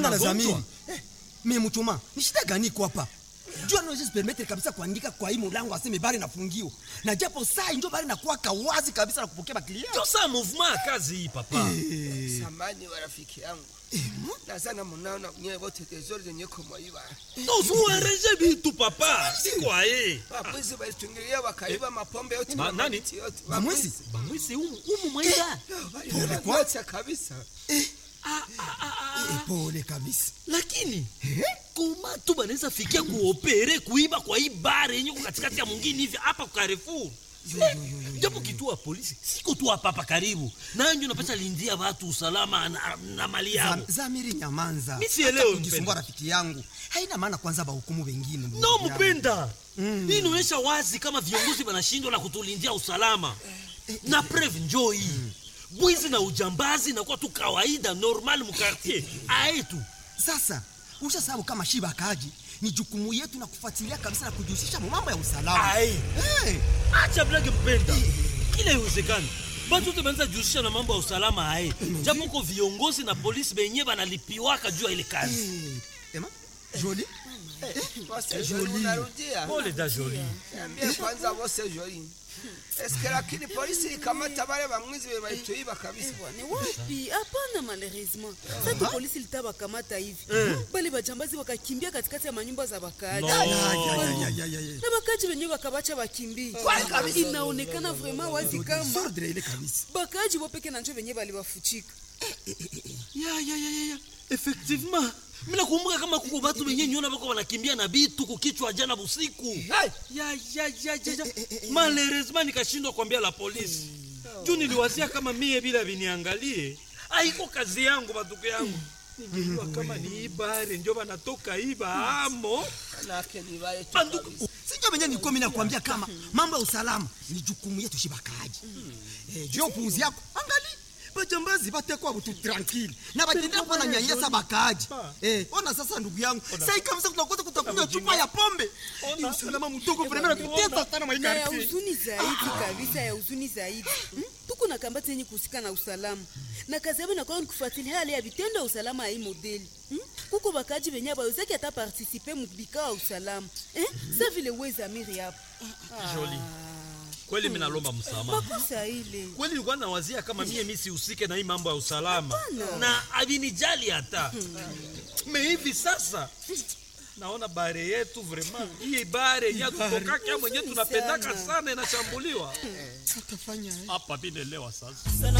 na magonjwa. zamiri eh, me mchoma ni shida gani iko hapa jua naweza permettre kabisa kuandika kwa hii mulango aseme bari nafungiwa na japo saa ndio bari nakuwa kawazi kabisa na kupokea baklia ndio saa mouvement ya kazi hii papa samani wa rafiki yangu nazana munaona nyewe wote tezori zenye kumwaiba nozuwareje bitu papa sikwaye wabwizi walitungilia wakaiba mapombe yote Ma- nani? mabiti yote Bamwizi? bamwisi umu umu mwaida waliwacha kabisa Eh, pole kabisa lakini koma tu banaweza fikia kuopere kuiba kwa hii bare yenye ko katikati ya mwingine hivi hapa kwa Carrefour Eh, japo kituo ya polisi siko tu hapa hapa karibu nanjo napata lindia watu usalama na, na mali yao Zam- zamiri nyamanza Mi sielewi, Hata kujisumbua mpenda. rafiki yangu haina maana kwanza bahukumu wengine ndugu no yangu. mpenda hii inaonyesha wazi kama viongozi wanashindwa na kutulindia usalama na preve njoo hii bwizi na ujambazi inakuwa tu kawaida normal mukartier aetu sasa ushasabu kama shiba akaji ni jukumu yetu na kufuatilia kabisa na kujihusisha mu mambo ya usalama Ai. hey, acha blage mpenda kila iwezekani batu wote banaweza jihusisha na mambo ya usalama aye japo ko viongozi na polisi benye banalipiwaka juu ya ile kazi hey. Ema, Jolie? Wose joli unarudia pole da joli niambie kwanza wose joli eske lakini polisi ikamata wale wamwizi walituiba kabisa ni wapi hapana malheureusement sasa polisi litawakamata hivi bale bajambazi wakakimbia katikati ya manyumba za wakaaji No. Ya, ya, ya, ya, ya, ya, ya. na wakaaji wenyewe wakabacha wakimbie inaonekana vraiment wazi kama Sordre ile kabisa bakaaji wopeke na njo wenyewe baliwafuchika ya ya ya ya ya effectivement mina kumbuka kama kuko batu benye nyona bako banakimbia na bitu kukichwa jana busiku ya ya ya ya ya malheureusement nikashindwa kuambia la polisi juu niliwazia kama mie bila viniangalie aiko kazi yangu batuku yangu ningejua kama ni ibare njo banatoka iba amo manake ni wale tu banduku kabisa. sinjo venye nilikuwa mimi nakwambia kama mambo ya usalama ni jukumu yetu shibakaji eh, juu ya upuuzi yako angali bajambazi batekwa butu tranquille na batendea kuwa na nyanyasa bakaaji eh, ona sasa ndugu yangu sai kabisa tunakosa kutakunywa chupa ya pombe ni usalama mtoko vrema natutesa sana na ya maikarti huzuni zaidi kabisa ya huzuni zaidi Hmm? tuko na kambati yenye kuhusika na usalama na kazi yabo inakuwa ni kufuatilia hali ya vitendo ya usalama ya hii modeli Hmm? kuko bakaji benye bawezaki hata partisipe mubikao ya usalama Eh? sa vile wezamiri hapo Jolie. kweli mi nalomba msamaha makosa ile kweli nilikuwa nawazia kama mie mi sihusike na hii mambo ya usalama na avinijali hata me hivi sasa naona bare yetu vraiment hii bare yenye tutokaka mwenye tunapendaka sana inashambuliwa hapa vinelewa sasa sana